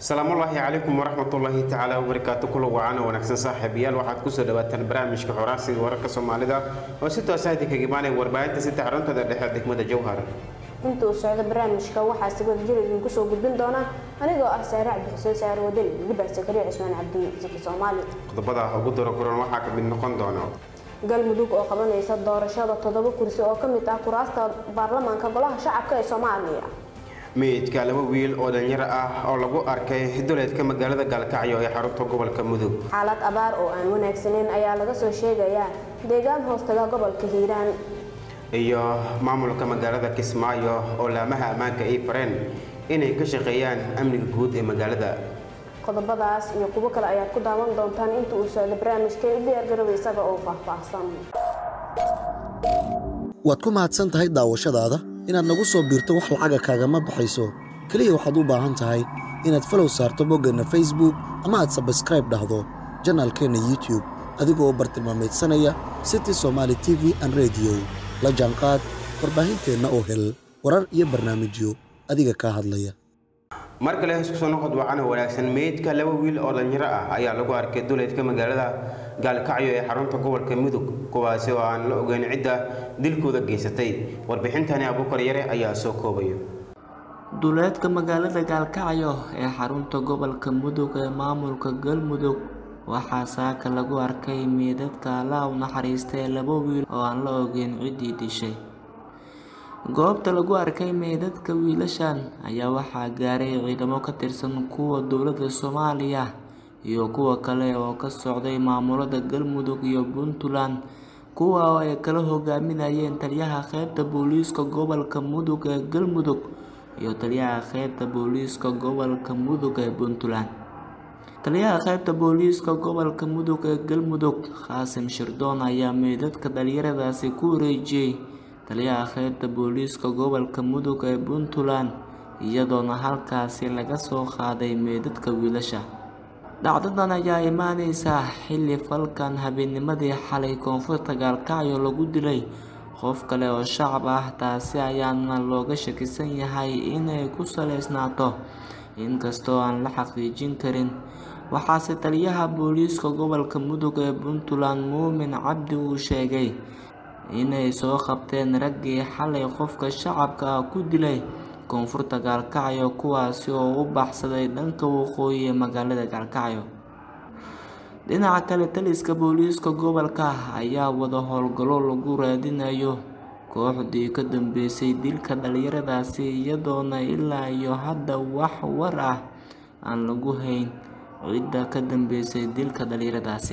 asalaamullaahi calaykum waraxmatullaahi tacaala wabarakaatu kula wacana wanaagsan saaxiibayaal waxaad kusoo dhawaataan barnaamijka xoraansiga wararka soomaalida oo si toosa idinkaga imaanaya warbaahinta saddex xaruntada dhexe degmada jowhar inta uu socdo barnaamijka waxaa si wada jir idinku soo gudbin doona anigoo ah saare cabdi xuseen saare wadani weliba sakariya cismaan cabdi siki soomaali qodobada ugu daro kulan waxaa ka mid noqon doona galmudug oo qabanaysa doorashada toddoba kursi oo ka mid ah kuraasta baarlamaanka golaha shacabka ee soomaaliya meydka laba wiil oo dhalinyaro ah oo lagu arkay duleedka magaalada gaalkacyo ee xarunta gobolka mudug xaalad abaar oo aan wanaagsaneyn ayaa laga soo sheegayaa deegaan hoostaga gobolka hiiraan iyo maamulka magaalada kismaayo oo laamaha ammaanka ay fareen inay ka shaqeeyaan amniga guud ee magaalada qodobadaas iyo kuwo kale ayaad ku daawan doontaan inta uu socdo barnaamijka u diyaargarooba isaga oo faahfaahsan waad ku mahadsan tahay daawashadaada inaad nagu soo biirto wax lacaga kaagama baxayso keliya waxaad u baahan tahay inaad falow saarto boggeenna facebook ama aad sabskraib dhahdo janaalkeenna youtube adigoo bartilmaamaydsanaya city somaali t v an rediyo la jaanqaad warbaahinteenna oo hel warar iyo barnaamijyo adiga kaa hadlaya mar kale isku soo noqod wacana wanaagsan meydka laba wiil oo dhalinyaro ah ayaa lagu arkay duleedka magaalada gaalkacyo ee xarunta gobolka mudug kuwaasi oo aan la ogeyn cidda dilkooda geysatay warbixintani abuukar yare ayaa soo koobaya duleedka magaalada gaalkacyo ee xarunta gobolka mudug ee maamulka galmudug waxaa saaka lagu arkay meydadka alla u naxariistay laba wiil oo aan la ogeyn ciddii dishay goobta lagu arkay meydadka wiilashan ayaa waxaa gaaray ciidamo ka tirsan kuwa dowladda soomaaliya iyo kuwa kale oo ka socday maamulada galmudug iyo puntland kuwa oo ay kala hogaaminayeen taliyaha qeybta booliiska gobolka mudug ee galmudug iyo taliyaha qeybta booliiska gobolka mudug ee puntland taliyaha qeybta booliiska gobolka mudug ee galmudug qaasim shirdoon ayaa meydadka dhalinyaradaasi ku wareejiyey taliyaha qeybta booliiska gobolka mudug ee puntland iyadoona halkaasi laga soo qaaday meydadka wiilasha dhacdadan ayaa imaaneysaa xilli falkan habeennimadii xalay koonfurta gaalkacyo lagu dilay qof kale oo shacab ah taasi ayaana looga shakisan yahay inay ku saleysnaato inkastoo aan la xaqiijin karin waxaase taliyaha booliiska gobolka mudug ee puntland muumin cabdi uu sheegay inay soo qabteen raggii xalay qofka shacabka ah ku dilay koonfurta gaalkacyo kuwaasi oo u baxsaday dhanka waqooyi ee magaalada gaalkacyo dhinaca kale taliska booliiska gobolka ayaa wada howlgallo lagu raadinayo kooxdii ka dambeysay dilka dhalinyaradaasi iyadoona ilaa iyo hadda wax war ah aan lagu hayn cidda ka dambeysay dilka dhalinyaradaasi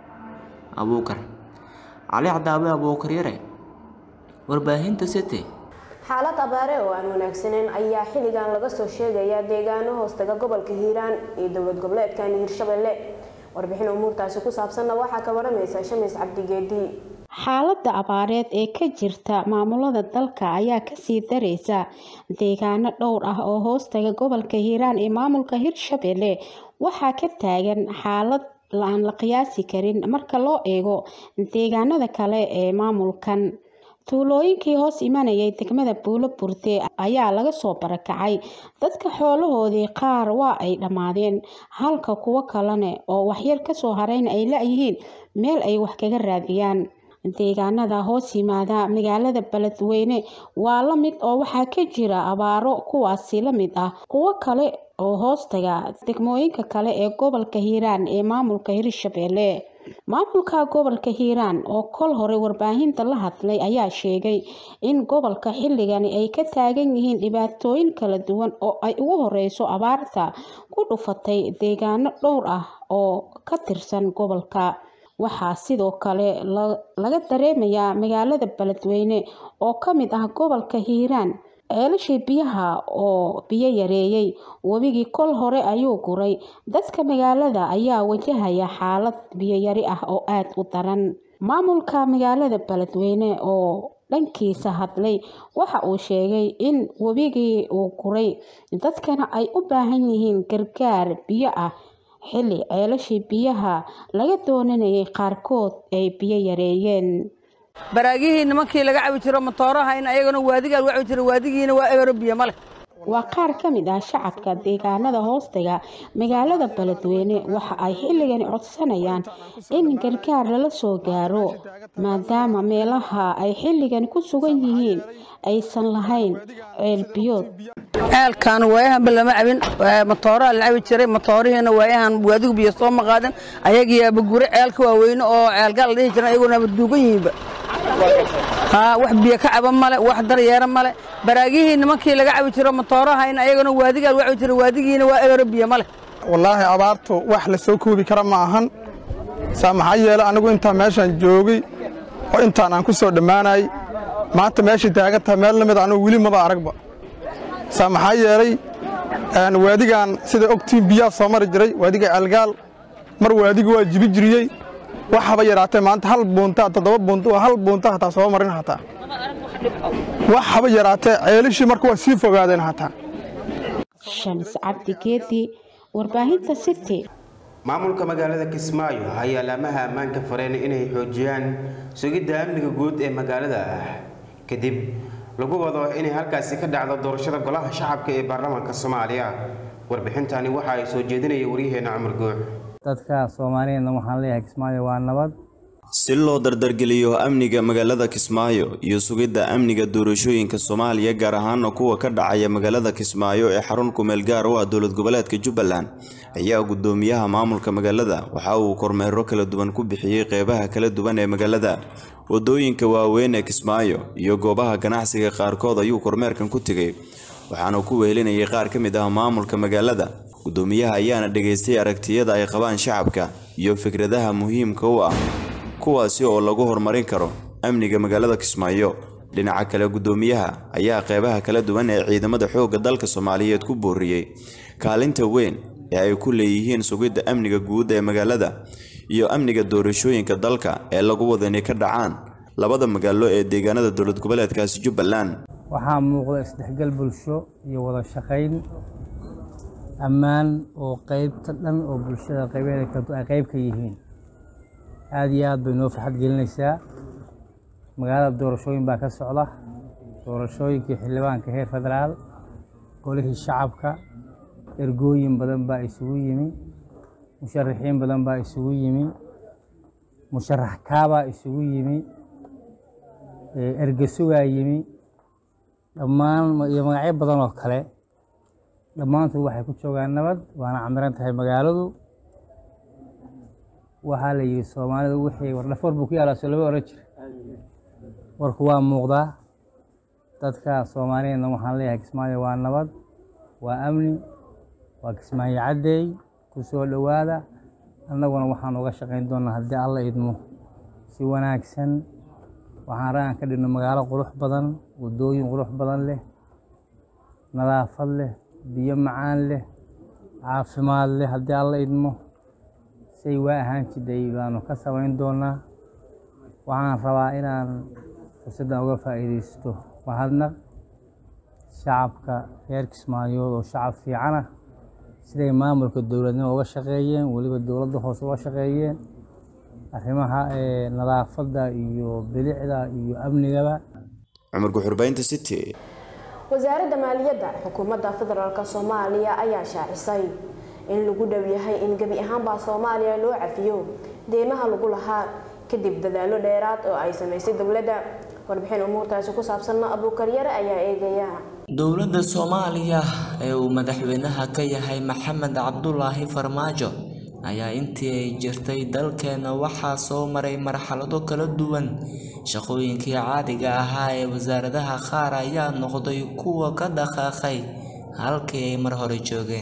abuukar cali cadaabe abuukar yare warbaahinta city xaalad abaare oo aan wanaagsaneyn ayaa xilligan laga soo sheegayaa deegaano hoostaga gobolka hiiraan iyo dowlad goboleedkan hiirshabelle warbixin umuurtaasi ku saabsanna waxaa ka waramaysa shamiis cabdigeedi xaaladda abaareed ee ka jirta maamulada dalka ayaa kasii dareysa deegaano dhowr ah oo hoostaga gobolka hiiraan ee maamulka hiirshabelle waxaa ka taagan xaalad aan la qiyaasi karin marka loo eego deegaanada kale ee maamulkan tuulooyinkii hoos imanayay degmada buulo burde ayaa laga soo barakacay dadka xoolahoodii qaar waa ay dhammaadeen halka kuwo kalene oo waxyar kasoo hareyna ay la-yihiin meel ay wax kaga raadiyaan deegaanada hoos yimaada magaalada beledweyne waa la mid oo waxaa ka jira abaaro kuwaasi la mid ah kuwo kale oo hoostaga degmooyinka kale ee gobolka hiiraan ee maamulka hirshabelle maamulka gobolka hiiraan oo kol hore warbaahinta la hadlay ayaa sheegay in gobolka xilligani ay ka taagan yihiin dhibaatooyin kala duwan oo ay ugu horeyso abaarta ku dhufatay deegaano dhowr ah oo ka tirsan gobolka waxaa sidoo kale laga dareemayaa magaalada beledweyne oo ka mid ah gobolka hiiraan ceelashii biyaha oo biyo yareeyey webigii kol hore ayuu guray dadka magaalada ayaa wajahaya xaalad biyoyari ah oo aada u daran maamulka magaalada beledweyne oo dhankiisa hadlay waxa uu sheegay in webigii uu guray dadkana ay u baahan yihiin gargaar biyo ah xilli ceelashii biyaha laga doonanayay qaarkood ay biyo yareeyeen baraagihii nimankii laga cabi jiro matooraha in ayagana waadigaa lagu cabi jiro waadigiina waa ebero biyo ma leh waa qaar ka mid ah shacabka deegaanada hoostaga magaalada beledweyne waxa ay xilligani codsanayaan in gargaar lala soo gaaro maadaama meelaha ay xilligan ku sugan yihiin aysan lahayn ceelbiyood ceelkan waayahanba lama cabin matooraa la cabi jiray matoorihiina waayahan waadigu biyo soo maqaadin ayagiiaba gure ceelka waaweyne oo ceelgaal la dhihi jiran ayagoonaba duugan yihiinba haa wax biyo ka caba male wax daryeera male baraagihii nimankii laga cabi jiro matoorahayna ayagana waadigaa lagu cabi jiro waadigiina waa ebero biyo male wallaahi abaartu wax la soo koobi kara ma ahan saa maxaa yeele anigu intaa meeshaan joogay oo intaan aan ku soo dhammaanayay maanta meeshay taagan tahay meel la mid anigu weli maba aragba saa maxaa yeelay waadigan sida ogtiin biyaa soo mari jiray waadiga ceelgaal mar waadiga waa jibi jiriyey wax haba yaraatee maanta hal buunta toddoba buunta waa hal buunta hataa soo marin hataa wax haba yaraatee ceelishii marka waa sii fogaadeen hataa shams cabdi geedi warbaahinta city maamulka magaalada kismaayo ayaa laamaha ammaanka fareen inay xoojiyaan sugidda amniga guud ee magaalada kadib lagu wado inay halkaasi ka dhacdo doorashada golaha shacabka ee baarlamaanka soomaaliya warbixintani waxa ay soo jeedinaya waryaheena cumar guux dadka soomaaliyeedna waxaan leeyahay kismaayo waa nabad si loo dardargeliyo amniga magaalada kismaayo iyo sugidda amniga doorashooyinka soomaaliya gaar ahaana kuwa ka dhacaya magaalada kismaayo ee xarun kumeel gaar u ah dowlad goboleedka jubbaland ayaa gudoomiyaha maamulka magaalada waxa uu kormeero kala duwan ku bixiyey qeybaha kala duwan ee magaalada wadooyinka waaweyn ee kismaayo iyo goobaha ganacsiga qaarkood ayuu kormeerkan ku tegay waxaana ku wehelinayay qaar ka mid ah maamulka magaalada gudoomiyaha ayaana dhageystay aragtiyada ay qabaan shacabka iyo fikradaha muhiimka u ah kuwaasi oo lagu horumarin karo amniga magaalada kismaayo dhinaca kale gudoomiyaha ayaa qeybaha kala duwan ee ciidamada xoogga dalka soomaaliyeed ku booriyey kaalinta weyn ee ay ku leeyihiin sugidda amniga guud ee magaalada iyo amniga doorashooyinka dalka ee lagu wada inay ka dhacaan labada magaalo ee deegaanada dowlad goboleedkaasi jubbaland waxaa muuqda isdhexgal bulsho iyo wada shaqayn ammaan oo qeybta dhan oo bulshada qaybaheeda kala ay qayb ka yihiin aada iyo aad bay noo farxad gelinaysaa magaalada doorashooyin baa ka socda doorashooyinkii xildhibaanka heer federaal golihii shacabka ergooyin badan baa isugu yimi musharaxiin badan baa isugu yimi musharax kaabaa isugu yimi ergesugaa yimi dhammaan iyo magacyo badan oo kale dhammaantood waxay ku joogaan nabad waana camiran tahay magaaladu waxaa la yidhi soomaalidu wixii wardhafoor buu ku yaalaa soo lama oran jira warku waa muuqdaa dadka soomaaliyeedna waxaan leeyahay kismaayo waa nabad waa amni waa kismaayo caddeey ku soo dhowaada annaguna waxaan uga shaqayn doonaa haddii alla idmo si wanaagsan waxaan ragaan ka dhigno magaalo qurux badan waddooyin qurux badan leh nadaafad leh biyo macaan leh caafimaad leh haddii alla idmo say waa ahaan jidhay baanu ka samayn doonaa waxaan rabaa inaan fursaddan uga faa'iidaysto mahadnaq shacabka reer kismaayood oo shacab fiican ah siday maamulka dowladnimo uga shaqeeyeen weliba dowladda hoose uga shaqeeyeen arrimaha nadaafadda iyo bilicda iyo amnigaba cumar guxurbaynta city wasaaradda maaliyadda xukuumadda federaalk soomaaliya ayaa shaacisay in lagu dhow yahay in gebi ahaanbaa soomaaliya loo cafiyo deymaha lagu lahaa kadib dadaallo dheeraad oo ay samaysay dowladda warbixin umuurtaasi ku saabsanna abuukaryare ayaa eegaya dowladda soomaaliya ee uu madaxweynaha ka yahay maxamed cabdulaahi farmaajo ayaa intii ay jirtay dalkeena waxaa soo maray marxalado kala duwan shaqooyinkii caadiga ahaa ee wasaaradaha qaar ayaa noqday kuwa ka dhaqaaqay halkii ay mar hore joogeen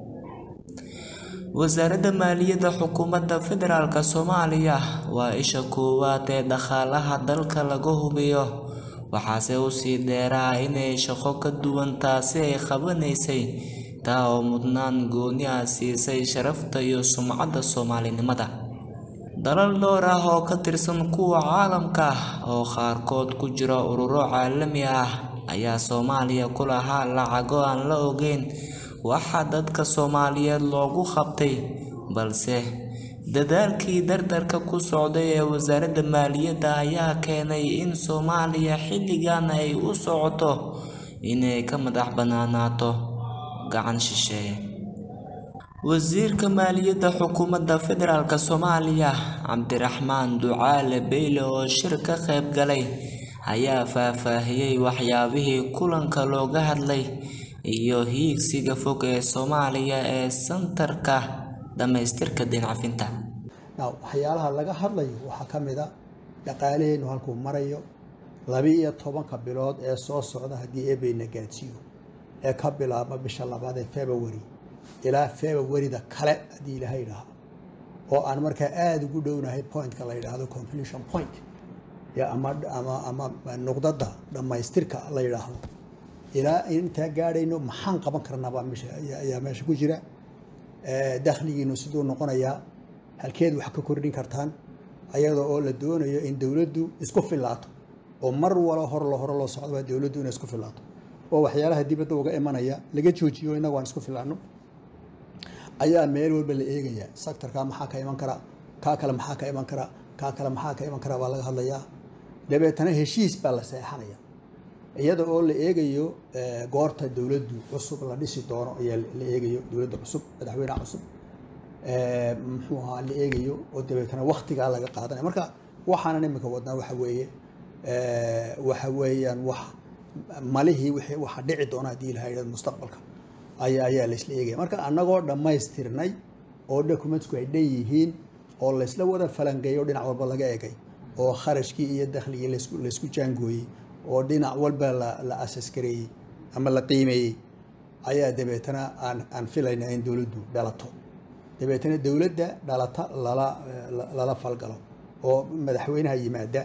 wasaaradda maaliyadda xukuumadda federaalk soomaaliya waa isha koowaad ee dhaqaalaha dalka laga hubiyo waxaase usii dheeraa inay shaqo ka duwan taasi ay qabanaysay taa oo mudnaan gooni ah siisay sharafta iyo sumcadda soomaalinimada dalal dhowr ah oo ka tirsan kuwa caalamka ah oo qaarkood ku jira ururo caalami ah ayaa soomaaliya ku lahaa lacago aan la ogeyn waxaa dadka soomaaliyeed loogu qabtay balse dadaalkii dardarka ku socday ee wasaaradda maaliyadda ayaa keenay in soomaaliya xilligan ay u socoto inay ka madax bannaanaato gacan shisheeye wasiirka maaliyadda xukuumadda federaalk soomaaliya cabdiraxmaan ducaale beyle oo shir ka qayb galay ayaa faahfaahiyey waxyaabihii kulanka looga hadlay iyo hiigsiga fog ee soomaaliya ee santarka dhammaystirka dincafinta waxyaalaha laga hadlayo waxaa ka mid a dhaqaalaheennu halkuu marayo laba-iyo tobanka bilood ee soo socda haddii eebeyna gaadsiiyo ee ka bilaabma bisha labaad ee february ilaa februaryda kale haddii ilaahay idhaaho oo aan markaa aada ugu dhownahay pointka la yidhaahdo conclusion point ama ama ama nuqdada dhammaystirka la yidhaahdo ilaa intaa gaadhayno maxaan qaban karnaabaa meesha ayaa meesha ku jira dakhligiinu siduu noqonayaa halkeed wax ka kordhin kartaan ayadoo oo la doonayo in dowladdu isku filaato oo mar walo hor lo hore loo socdoba dowladdu inay isku filaato oo waxyaalaha dibadda uga imanaya laga joojiyo innagu aan isku filaano ayaa meel walba la eegaya sectorkaa maxaa ka iman kara kaa kale maxaa ka iman kara kaa kale maxaa ka iman kara baa laga hadlayaa dabeetana heshiis baa la seexanaya iyada oo la eegayo goorta dowladdu cusub la dhisi doono ayaa la eegayo dowladda cusub madaxweyneha cusub muxuu ahaa la eegayo oo dabeetana waktigaa laga qaadanaya marka waxaanan imika wadnaa waxa weeye waxa weeyaan wax malihii wixii waxa dhici doona haddii ilaha yidhahdo mustaqbalka ayaa ayaa laysla eegaya marka annagoo dhammaystirnay oo documentsku ay dhan yihiin oo laysla wada falanqeeyo dhinac walba laga egay oo kharashkii iyo dakhligii laysku laysku jaangooyey oo dhinac walba la la asas-gareeyey ama la qiimeeyey ayaa dabeetana aan aan filaynaa in dowladdu dhalato dabeetana dowladda dhalata lala lala falgalo oo madaxweynaha yimaada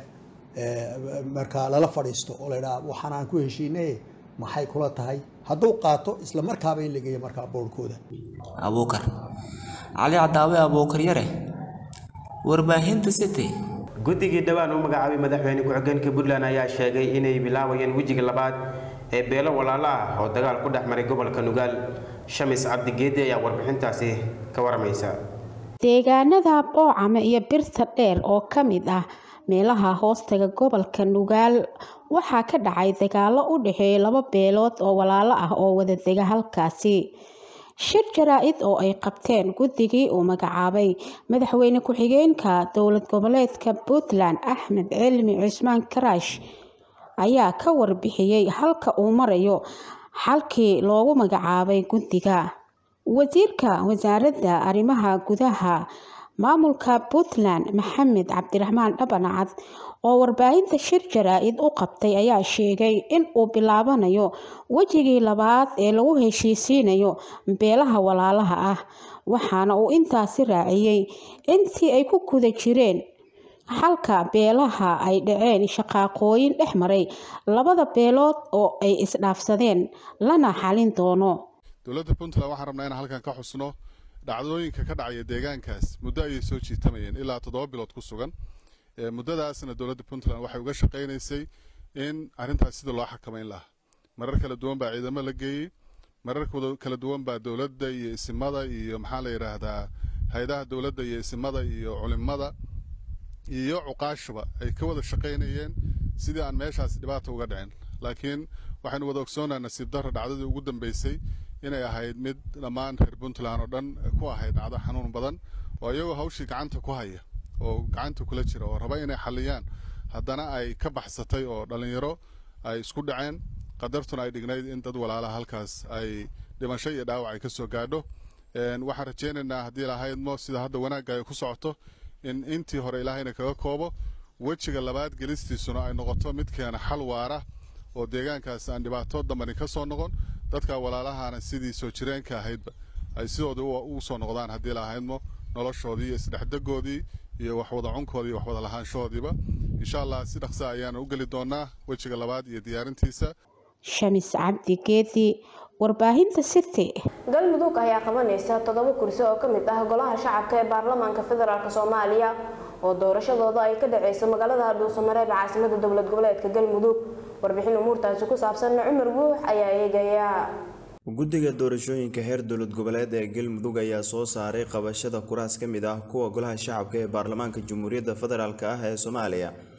markaa lala fadhiisto oo la idhaha waxaan aan ku heshiinay maxay kula tahay hadduu qaato isla markaaba in la geeyo markaa boorkooda abuukar cali cadaawe abuukar yare warbaahinta city guddigii dhowaan u magacaabay madaxweyne ku-xigeenka puntland ayaa sheegay inay bilaabayeen wejiga labaad ee beelo walaalo ah oo dagaal ku dhex maray gobolka nugaal shamis cabdigeedi ayaa warbixintaasi ka waramaysa deegaanada boocame iyo birta dheer oo ka mid ah meelaha hoostaga gobolka nugaal waxaa ka dhacay dagaalo u dhexeeya laba beelood oo walaalo ah oo wada dega halkaasi shir jaraa-id oo ay qabteen guddigii uu magacaabay madaxweyne ku-xigeenka dowlad goboleedka puntland axmed cilmi cismaan karaash ayaa ka warbixiyey halka uu marayo xalkii loogu magacaabay guddiga wasiirka wasaaradda arrimaha gudaha maamulka puntland maxamed cabdiraxmaan dhabanacad oo warbaahinta shir jaraa-id u qabtay ayaa sheegay in uu bilaabanayo wejigii labaad ee lagu heshiisiinayo beelaha walaalaha ah waxaana uu intaasi raaciyey intii ay ku guda jireen xalka beelaha ay dhaceen shaqaaqooyin dhex maray labada beelood oo ay isdhaafsadeen lana xalin doono dowladda puntland waxaan rabnaa inaan halkan ka xusno dhacdooyinka ka dhacaya deegaankaas muddo ayay soo jiitamayeen ilaa toddoba bilood ku sugan muddadaasna dowladda puntland waxay uga shaqaynaysay in arrintaas sida loo xakamayn lahaa marar kala duwan baa ciidamo la geeyey marar kala duwan baa dowladda iyo isimada iyo maxaa la yidhaahdaa hay-adaha dowladda iyo isimada iyo culimada iyo cuqaashuba ay ka wada shaqaynayeen sidii aan meeshaas dhibaata uga dhicin laakiin waxaynu wada ogsoonaa nasiib darra dhacdadii ugu dambeysay inay ahayd mid dhammaan reer puntland oo dhan ku ahayd dhacdo xanuun badan oo iyagoo hawshii gacanta ku haya oo gacanta kula jira oo raba inay xaliyaan haddana ay ka baxsatay oo dhallinyaro ay isku dhaceen qadartuna ay dhignayd in dad walaalaha halkaas ay dhimasho iyo dhaawac ay ka soo gaadho waxaan rajaynaynaa haddii lahaydmo sida hadda wanaagga ay ku socoto in intii hore ilaahayna kaga koobo wejiga labaad gelistiisuna ay noqoto mid keena xal waara oo deegaankaas aan dhibaato dambani ka soo noqon dadka walaalahana sidii soo jireenka ahaydba ay sidooda ugu soo noqdaan haddii lahaydmo noloshoodii iyo isdhexdegoodii iyo waxwada cunkoodii iyo waxwada lahaanshahoodiiba insha allah si dhaqsa ayaana u geli doonaa wejiga labaad iyo diyaarintiisa shamis cabdi geedi warbaahinta city galmudug ayaa qabanaysa toddoba kursi oo ka mid ah golaha shacabka ee baarlamaanka federaalk soomaaliya oo doorashadooda ay ka dhaceyso magaalada dhuusamareeb caasimada dowlad goboleedka galmudug warbixin umuurtaasi ku saabsan cumar guux ayaa eegaya guddiga doorashooyinka heer dowlad goboleed ee galmudug ayaa soo saaray qabashada kuraas ka mid ah kuwa golaha shacabka ee baarlamaanka jamhuuriyadda federaalk ah ee soomaaliya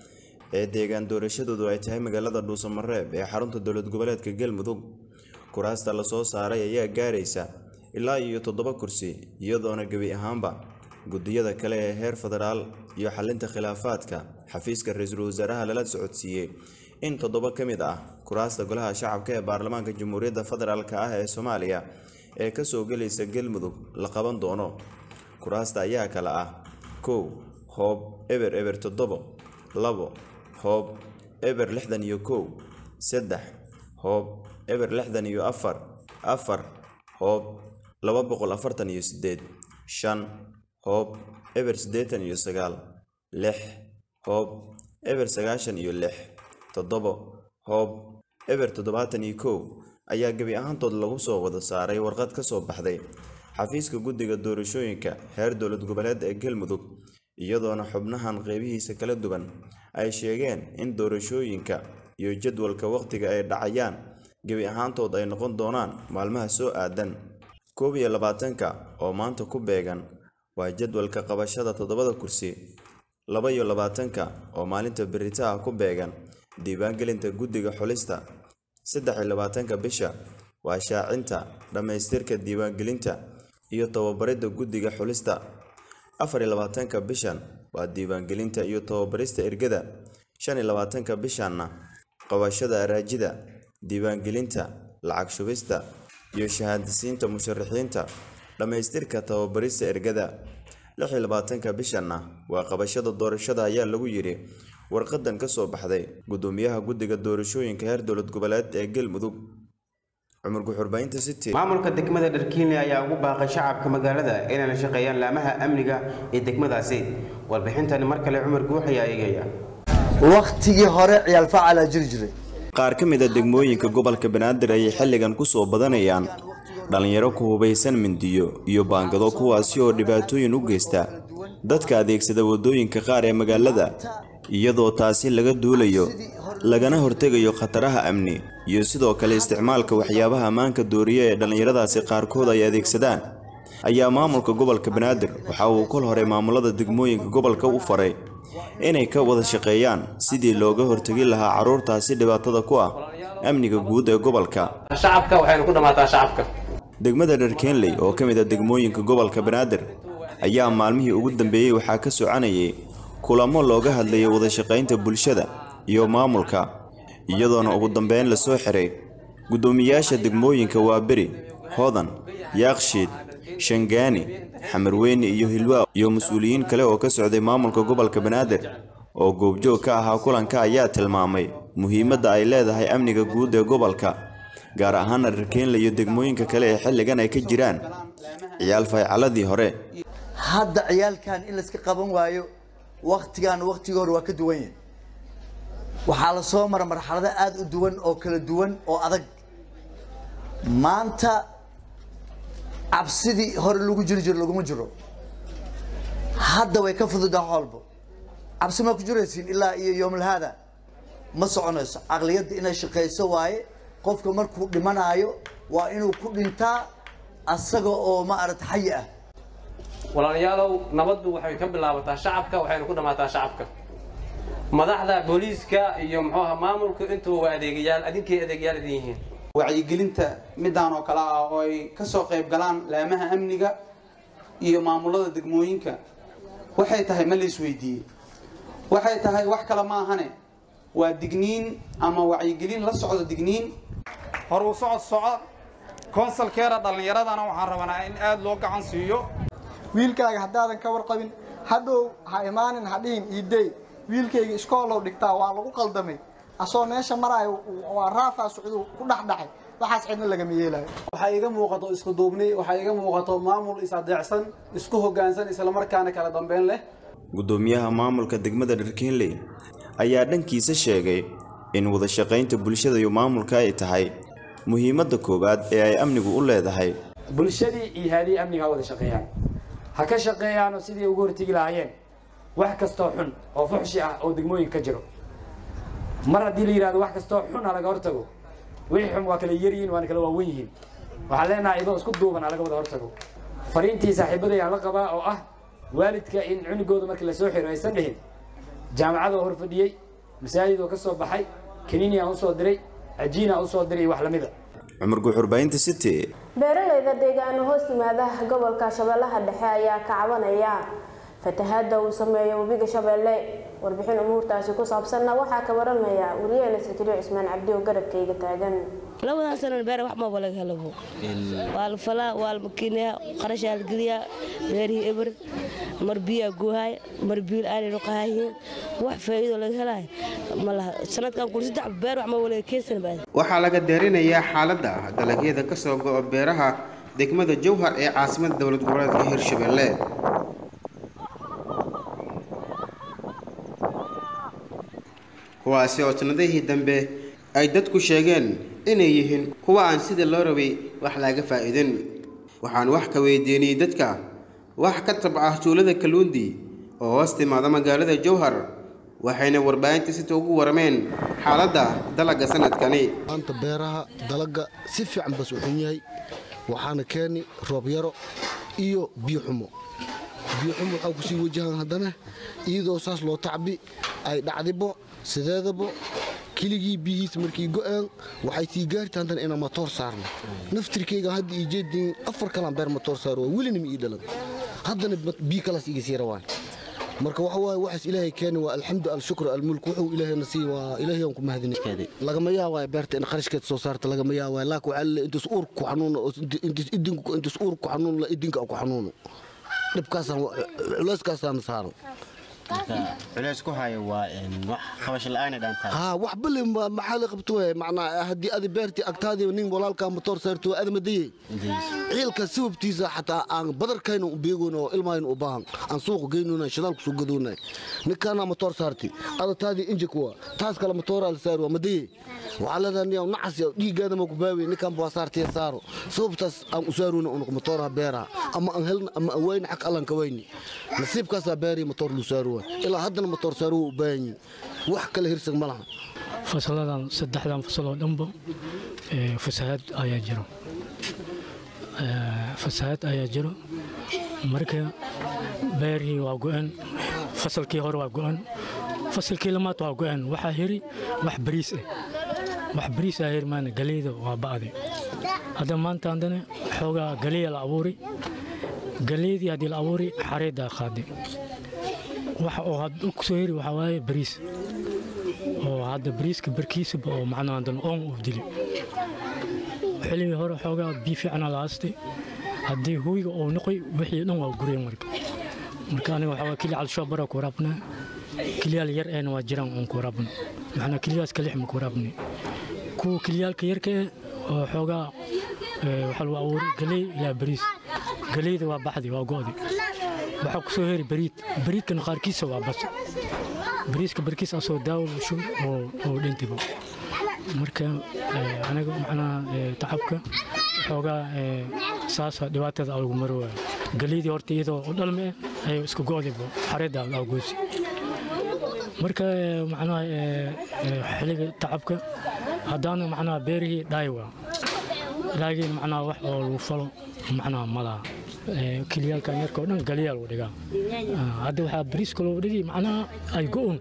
ee deegaan doorashadoodu ay tahay magaalada dhuusamareeb ee xarunta dowlad goboleedka galmudug kuraasta lasoo saaray ayaa gaaraysa ilaa iyo toddoba kursi iyadoona gebi ahaanba guddiyada kale ee heer federaal iyo xalinta khilaafaadka xafiiska ra-iisul wasaaraha lala socodsiiyey in toddoba ka mid ah kuraasta golaha shacabka ee baarlamaanka jamhuuriyadda federaalk ah ee soomaaliya ee kasoo gelaysa galmudug la qaban doono kuraasta ayaa kale ah kow hoob eber eber toddobo labo hoob eber lixdan iyo kow saddex hoob eber lixdan iyo afar afar hoob laba boqol afartan iyo sideed shan hoob eber siddeetan iyo sagaal lix hoob eber sagaashan iyo lix toddobo hoob eber toddobaatan iyo kow ayaa gebi ahaantood lagu soo wada saaray warqad ka soo baxday xafiiska guddiga doorashooyinka heer dowlad goboleed ee galmudug iyadoona xubnahan qeybihiisa kala duwan ay sheegeen in doorashooyinka iyo jadwalka wakhtiga ay dhacayaan gebi ahaantood ay noqon doonaan maalmaha soo aadan koob iyo labaatanka oo maanta ku beegan waa jadwalka qabashada toddobada kursi laba iyo labaatanka oo maalinta beritaha ku beegan diiwaangelinta guddiga xulista saddex iyo labaatanka bisha waa shaacinta dhammaystirka diiwaangelinta iyo tababaridda guddiga xulista afar iyo labaatanka bishan waa diiwaangelinta iyo tababarista ergada shan iyo labaatanka bishanna qabashada araajida diiwaangelinta lacag shubista iyo shahaadisiinta musharaxiinta dhammaystirka tababarista ergada lix iyo labaatanka bishanna waa qabashada doorashada ayaa lagu yidhi warqadan ka soo baxday gudoomiyaha guddiga doorashooyinka heer dowlad goboleed ee galmudug cumar guxurbaynta city maamulka degmada dharkiinle ayaa ugu baaqay shacabka magaalada inay la shaqeeyaan laamaha amniga ee degmadaasi warbixintani mar kale cumar guux ayaa eegaya wakhtigii hore ciyaal facalaa jiri jiray qaar ka mid a degmooyinka gobolka banaadir ayay xilligan ku soo badanayaan dhallinyaro ku hubaysan mindiyo iyo baangado kuwaasi oo dhibaatooyin u geysta dadka adeegsada waddooyinka qaar ee magaalada iyadoo taasi laga duulayo lagana hortegayo khataraha amni iyo sidoo kale isticmaalka waxyaabaha ammaanka dooriya ee dhallinyaradaasi qaarkood ay adeegsadaan ayaa maamulka gobolka banaadir waxa uu kol hore maamulada degmooyinka gobolka u faray inay ka wada shaqeeyaan sidii looga hortegi lahaa carruurtaasi dhibaatada ku ah amniga guud ee gobolka shacabka waxaynu ku dhammaataa shacabka degmada dharkeenley oo ka mid a degmooyinka gobolka banaadir ayaa maalmihii ugu dambeeyey waxaa ka soconayay kulamo looga hadlayay wadashaqaynta bulshada iyo maamulka iyadoona ugu dambeyn la soo xiray guddoomiyaasha degmooyinka waaberi hodan yaakshiid shangaani xamarweyne iyo hilwaa iyo mas-uuliyiin kale oo ka socday maamulka gobolka banaadir oo goobjoog ka ahaa kulanka ayaa tilmaamay muhiimadda ay leedahay amniga guud ee gobolka gaar ahaana dharkeenle iyo degmooyinka kale ee xilligan ay ka jiraan ciyaal faycaladii hore hadda ciyaalkan in layska qaban waayo waktigan waktigii hore waa ka duwan yahay waxaa la soo mara marxalado aada u duwan oo kala duwan oo adag maanta cabsidii hore lagu jiri jiro laguma jiro hadda way ka fududaa xoolbo cabsi maa ku jiraysiin ilaa iyo yoomulhaada ma soconayso caqliyadda inay shaqayso waaye qofka markuu dhimanaayo waa inuu ku dhintaa asaga oo ma aragta xayi ah walaalayaalow nabaddu waxay ka bilaabataa shacabka waxaynu ku dhammaataa shacabka madaxda booliiska iyo muxuu ahaa maamulku intuba waa adeegayaal adinkay adeegayaal idin yihiin wacyigelinta midaan oo kale ah oo ay ka soo qayb galaan laamaha amniga iyo maamulada degmooyinka waxay tahay ma la isweydiiyey waxay tahay wax kale ma ahane waa digniin ama wacyigelin la socdo digniin horuu socod soco konsalkeera dhallinyaradana waxaan rabanaa in aada loo gacan siiyo wiilkaaga haddaadan ka warqabin hadhow ha imaanin ha dhihin iidey wiilkayga iskoolow dhigtaa waa lagu qaldamay asoo meesha maraayo waa raafaa socduu ku dhexdhacay waxaas cidna lagama yeelayo waxaa iga muuqato isku duubni waxaa iga muuqato maamul is-adeecsan isku hoggaansan islamarkaana kala dambeyn leh guddoomiyaha maamulka degmada dharkeenley ayaa dhankiisa sheegay in wadashaqaynta bulshada iyo maamulka ay tahay muhiimadda koowaad ee ay amnigu u leedahay bulshadii iyo haadii amniga ha wada shaqeeyaan ha ka shaqeeyaanoo sidii ugu hortegi lahaayeen wax kastoo xun oo fuxshi ah oo degmooyinka ka jiro mar haddii la yidhahdo wax kastoo xun ha laga hortago wixii xun waa kala yaryihiin waana kala waawen yihiin waxaan leenahay idoo isku duuban ha laga wada hortago fariintii saaxiibaday aan la qabaa oo ah waalidka in cunugooda markii lasoo xiro aysan dhihin jaamacadoo hor fadhiyey masaajid oo ka soo baxay kaniini aan usoo diray cajiin aan usoo diray iyo wax lamida cumar guuxurbaynta city beeralayda deegaano hoos yimaada gobolka shabeellaha dhexe ayaa ka cabanaya fatahaada uu sameeyo webiga shabeelle warbixin umuurtaasi ku saabsanna waxaa ka waramaya wariyaheena sakariyo cismaan cabdi oo garabkayga taagan labadan sano beer wax maba laga helabo waa la falaa waa la makiinaya qarashaa la geliyaa beerihii eber mar biyaa guuhaay mar biil aanay noqohayihiin wax faa'iido laga helaayo ma laha sanadkan kul saddex beer wax maba laga keensan baad waxaa laga deerinayaa xaaladda dalagyada ka soo go'o beeraha degmada jowhar ee caasimadda dowlad goboleedka hirshabelle kuwaasi oo sanadihii dambe ay dadku sheegeen inay yihiin kuwa aan sida loo rabay wax laga faa'iidin waxaan wax ka weydiiniyey dadka wax ka tabca tuulada kaluundi oo hoos timaada magaalada jowhar waxayna warbaahinta sita ugu warmeen xaaladda dalagga sanadkani maanta beeraha dalagga si fiican bas u xun yahay waxaana keeni roob yaro iyo biyo xumo biyo xumo waxaa kusii wajahaan haddana iyadoo saas loo tacbi ay dhacdibo sideedabo keligii biyihiis markii go'een waxay sii gaarta haddana inaan matoor saarno naftirkayga hadda ii jeedin afar kalaan beer matoor saaro waa welina ma ii dhalan haddana biyo kalaas iga sii rawaan marka waxa waaye waxaas ilaahay keeni waa alxamdu alshukru almulk wuxuu ilaahayna sii waa ilaahay aan ku mahadinikeeda lagama yaabaayo beerta in qarashkeed soo saarta lagama yaabaayo laakiin waxaa laleeyahay intus uur ku xanuuno oo intus idinku intus uur ku xanuuno la idinka ku xanuuno dhibkaasaan culeyskaasaan saaran culeys ku hayo waa wax qabasho la'aana dhaantaa haa wax bale maxaa la qabto waay macnaa haddii adi beertii agtaadii nin walaalkaa matoor saarto waa adamadaye ciilka sababtiisa xataa aan badarkayna u beegoona oo ilmaayna u baahan aan suuqa geynona shidaalku soo gadoona ninkaana matoor saarti adataadii injik waa taas kale matooraa la saari waa madaye waxaa leedahay niyaw nacas dhiiggaada ma ku baawiye ninkan baa saartiya saaro sababtaas aan u saaruna unuq matooraha beeraha ama aan helna ama aan wayna xag allan ka wayni nasiibkaasaa beerii matoor lu saaro ilaa haddana matoor saaro waa u baahan yihin wax kale hirsag ma laha fasaladan saddexdan fasal oo dhanba fasahaad ayaa jiro fasahaad ayaa jiro marka beerihii waa go'an fasalkii hore waa go'an fasalkii lamaad waa go'an waxaa heri wax bariis ah wax bariis aa heri maana galeyda waa ba'day hadda maanta haddana xoogaa galeya la abuuray galeydii haddii la abuuray xareeddaa qaaday waxa oo hadda ku soo heri waxaa waaye bariis oo hadda bariiska barkiisaba oo macnaha haddana oon uu dili xilligii hore xoogaa biyo fiicana la haastay haddii huwiga uu noqoy wixii dhan waa gureen marka marka aniga waxaa waa keli calshoobara ku waraabnaa keliyaal yar eena waa jiraan oon ku waraabna maxnaa keliyaas ka lixma ku waraabnay kuwa keliyaalka yarka eh oo xoogaa waxaa lagu abuuray galey ilaa bariis galeyda waa baxdi waa go'di waxaa ku soo heri bariid bariidkana qaarkiisa waa bas bariiska barkiis asoo daawo shub oo dhintiba marka aniga macnaha tacabka xoogaa saasa dhibaatada alagu marowaa galeydii horta iyadoo u dhalme ah ayay iska go'dayba xareedda algoosi marka macnaha xilliga tacabka haddaana macnaha beerihii dhaay waa laakiin macnaha wax oo lagu falo macnaha malaha kiliyaalkan yarka oo dhan galiyaa lagu dhigaa hadda waxaa bariiska loo dhigi macnaha ay go'un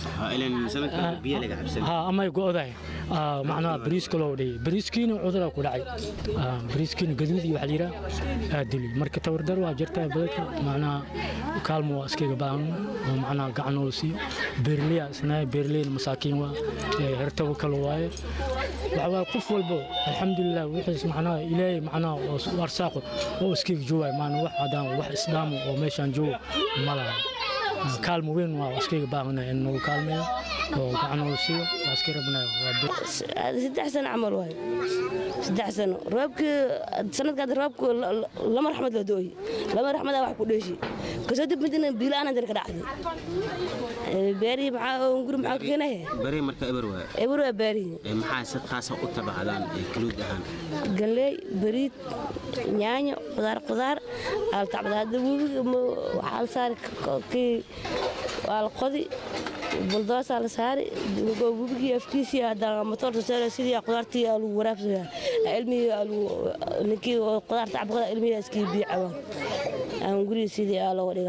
ama ay go'dahay macnaha bariiska loo dhigi bariiskiina cuduraa ku dhacay bariiskiina gaduudii waxaa layidhaa aadili marka tawardar waa jirtaa badadka macnaha kaalmo waa iskaga baahan oo macnaha gacan oo siiyo beerliya isnaay beerliyna masaakiin waa hertabo kale waaye waxaa qof walbo alxamdulilah wixiis macnaha ilaahay macnaha oo arsaaqo oo iskaga joogaay maana wax haddaan wax islaamo oo meeshaan joogo ma laha kaalmo weyn waa iskaga baahanay in nagu kaalmeeyo oo gacan oo siiyo waa iska rabnaa saddex sano camal waay saddex sano roobkii sanadkaad roobku lama raxmad la dooyi lama raxmadaa wax ku dheeshi kasoo dambidina biilaan hadan ka dhacday beerihii maxaa guri maxaa ka keenaya bari marka eber waa eber waa beerihii maxaa si qaasa u tabacdaan kaluud ahaan galley bariid yaanyo qudaar qudaar aa la tacbada hadda webiga waxaa la saari kii waa la qodi buldoosaa la saari webigii afkiisii hadda matoorta saara sidii qudaartii aa lagu waraabsaya ilmihii ninkii qudaar tacbaqada ilmihii iskii biyo cabaan aan gurigii sidii aa looga dhigaa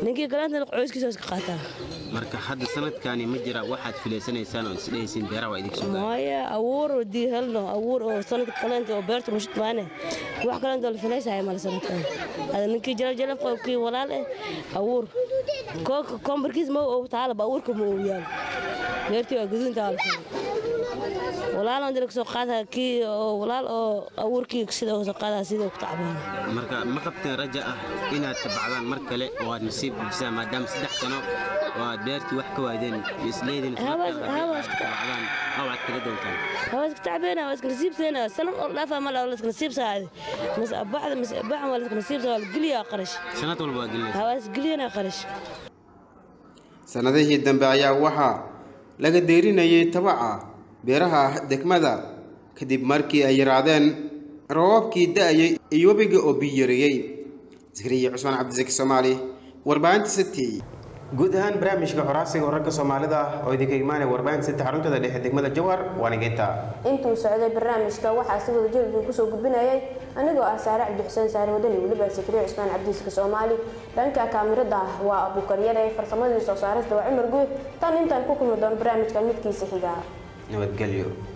ninkii kaleentana qoyskiisa iska qaataa marka hadda sanadkani ma jira waxaad filaysanaysaan oo isdhehaysiin beeraha waa idinka soo gaara maya abuur oo dii helno abuur oo sanadka kaleenta oo beerta rushid maane wax kaleenta oo la filaysaya male sanadkan ada ninkii jalab jalab kii walaal eh abuur kooka kombarkiis ma oo taalaba abuurka ma uu yaal beertii waa gaduunta waa la filay walaal aan dalka soo qaada kii oo walaal oo abuurkii sida soo qaada sida ku tacbaan marka ma qabteen raja ah inaad tabacdaan mar kale oo aad nasiib buuxisaan maadaama saddex sano oo aad beertii wax ka waadeen isleedin tabacdaan awaad kala doontaan هواس تعبانة هواس نسيب سنة سنة لا فهم لا ولا نسيب ساعة مس بعد مس بعد ولا نسيب ساعة قليا قرش sanad walba waa gelinaysa هواس قليا قرش sanadihii dambe ayaa waxaa laga deerinayay tabaca beeraha degmada kadib markii ay yaraadeen roobabkii da'ayay iyo webiga oo biyareeyey zakariya cusmaan cabdisaki soomaali warbaahinta city guud ahaan barnaamijka xoraasiga wararka soomaalida oo idinka imaanaya warbaahinta city xaruntada dhexe degmada jawhar waana geynta intuu socday barnaamijka waxaa si wada jir idin kusoo gudbinayay anigoo ah saare cabdi xuseen saare wadani weliba sakriya cusmaan cabdiiska soomaali dhanka kaamirada waa abuukaryare farsamadii soo saarista waa cumar guud tan intaan ku kulmi doono barnaamijka midkiisa xiga nabadgelyo